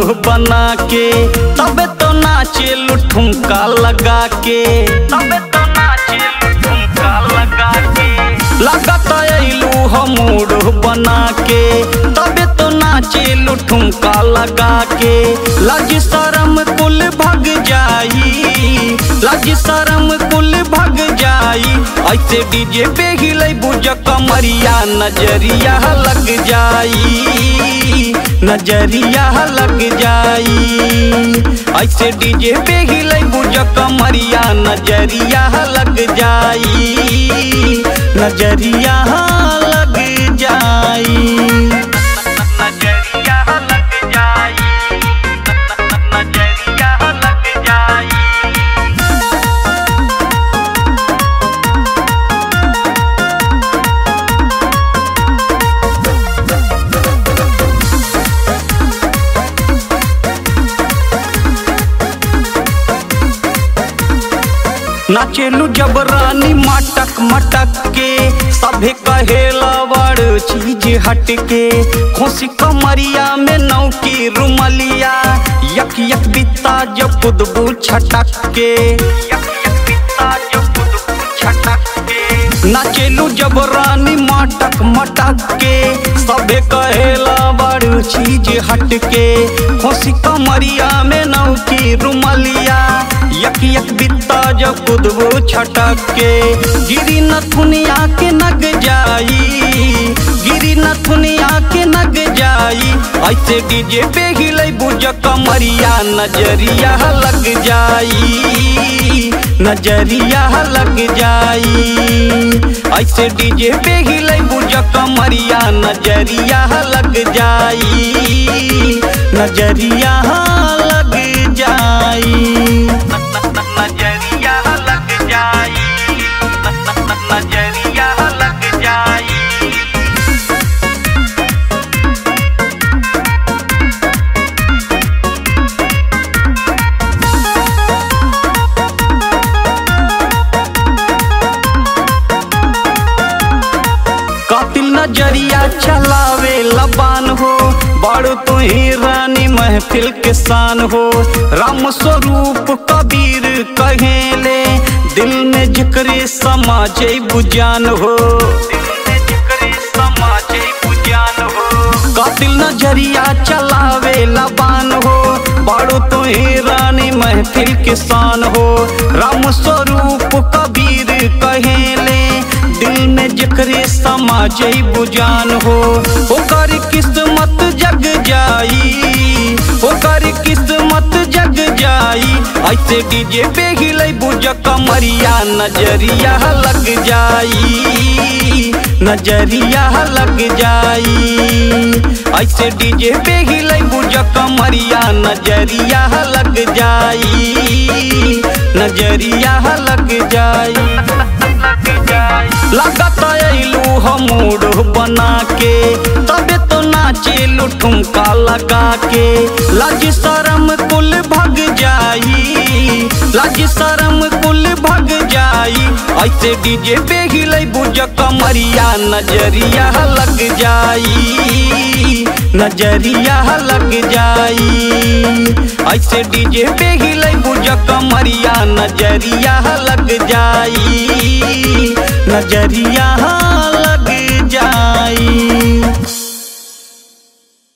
बना के तबे तो नाचे ठुमका लगा के तबे तो नाचे ठुमका लगा के लगत अइलू हम मूड बना के तबे तो नाचे ठुमका लगा के लज शरम कुल भग जाई लज शरम कुल भग जाई ऐसे डीजे पे हिले बुझ कमरिया नजरिया लग जाई नजरिया लग जाई ऐसे डीजे पे हिले बुझ कमरिया नजरिया लग जाई नजरिया लग जाई नजरिया लग जाई नजरिया लग जाई नाचेलू जब रानी मटक मटक के सभे कहेला बड़ चीज हट के खोसी कमरिया में नौकी रुमलिया यक यक बित्ता जब कुदबू छटक के यक यक बित्ता जब कुदबू छटक के नाचेलू जब रानी मटक मटक के सभे कहेला बड़ चीज हट के खोसी कमरिया में नौकी रुमलिया यक यक बित्ता जब कुदबो छटक के गिरी नथुनिया के नग जाई गिरी नथुनिया के नग जाई ऐसे डीजे पे हिले बुझ कमरिया नजरिया लग जाई नजरिया लग जाई ऐसे डीजे पे हिले बुझ कमरिया नजरिया लग जाई नजरिया लग जाई नजरिया लग जाई नजरिया लग जाई कातिल नजरिया चलावे लबान हो बड़ तू ही रानी महफिल के शान हो राम स्वरूप कबीर कहेले दिल में जिक्र समाज बुजान हो कातिल नजरिया चलावे लबान हो बड़ो तो ही रानी महफिल के शान हो राम स्वरूप कबीर कहेले दिल में जिक्र समाज बुजान हो ओकर किस्मत जग जाई ओकर किस्मत जग जाई ऐसे डीजे पे हिले बुझ कमरिया नजरिया लग जाई नजरिया लग जाई ऐसे डीजे पे हिले बुझ कमरिया नजरिया लग जाई नजरिया लग जाई लगत अइलू हम मूड बना के तबे तो नाचे ठुमका लगा के लज शरम कुल भग जाई लज शरम कुल भग जाई ऐसे डीजे पे हिले बुझ कमरिया नजरिया लग जाई नजरिया लग जाई ऐसे डीजे पे हिले बुझ कमरिया नजरिया लग जाई नजरिया